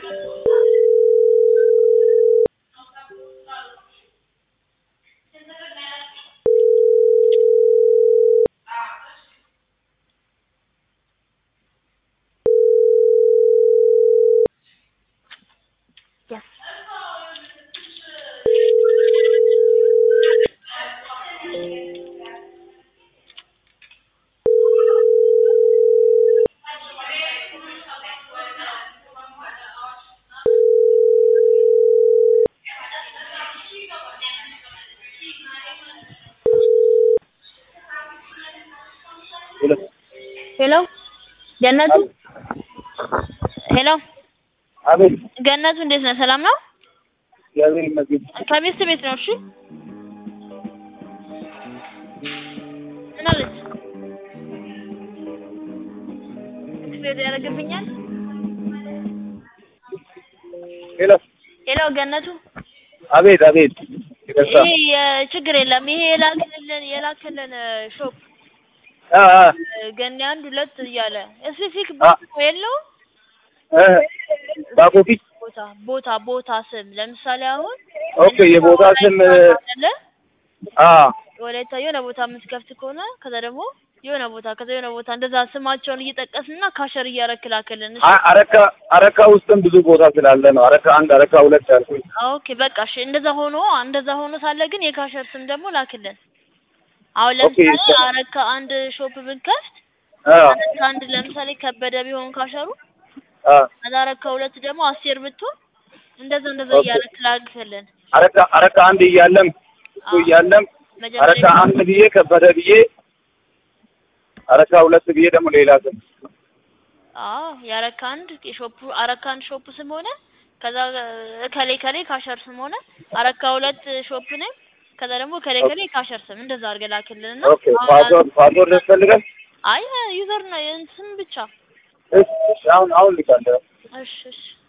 Yes. ሄሎ ገነቱ ሄሎ አቤት ገነቱ እንዴት ነህ? ሰላም ነው? እግዚአብሔር ይመስገን። ከቤት ቤት ነው። እሺ ምን አለች? ኤክስፔር ያደርግብኛል። ሄሎ ሄሎ ገነቱ አቤት አቤት ይቅርታ። ይሄ የችግር የለም። ይሄ የላክልን የላክልን ሾፕ አ አ ገኒ አንድ ሁለት እያለ ስፔሲፊክ አ- ቦታ የለውም። እ ባኮፊ ቦታ ቦታ ቦታ ስም ለምሳሌ አሁን ኦኬ የቦታ ስም አለ አ ወላይታ የሆነ ቦታ የምትከፍት ከሆነ ከዛ ደግሞ የሆነ ቦታ ከዛ የሆነ ቦታ እንደዛ ስማቸውን እየጠቀስንና ካሸር እያረክ ላክልን። እሺ? አ- አረካ አረካ ውስጥም ብዙ ቦታ ስላለ ነው። አረካ አንድ አረካ ሁለት ያልኩኝ። ኦኬ በቃ እሺ። እንደዛ ሆኖ እንደዛ ሆኖ ሳለ ግን የካሸር ስም ደግሞ ላክልን። አሁን ኦኬ፣ ለምሳሌ እሺ። አረካ አንድ ሾፕ ብንከፍት አ አረካ አንድ ለምሳሌ ከበደ ቢሆን ካሸሩ አ ከዛ አረካ ሁለት ደግሞ አስቴር ብትሆን እንደዛ እንደዛ ኦኬ። እያረክ ላክልን። አረካ አረካ አንድ እያለም እሱ አዎ። እያለም አረካ መጀመሪያ አንድ ብዬ ከበደ ብዬ አረካ ሁለት ብዬ ደግሞ ሌላ ስም አዎ የአረካ አንድ የሾፑ አረካ አንድ ሾፕ ስም ሆነ ከዛ ከሌ ከሌ ካሸር ስም ሆነ አረካ ሁለት ሾፕ ነኝ ከዛ ደግሞ ከሌ ከሌ ካሸር ስም እንደዛ አድርገህ ላክልንና ኦኬ ፓስወርድ ፓስወርድ ያስፈልጋል። አይ ዩዘር ነው ስም ብቻ እሺ አሁን አሁን ልካለሁ። እሺ እሺ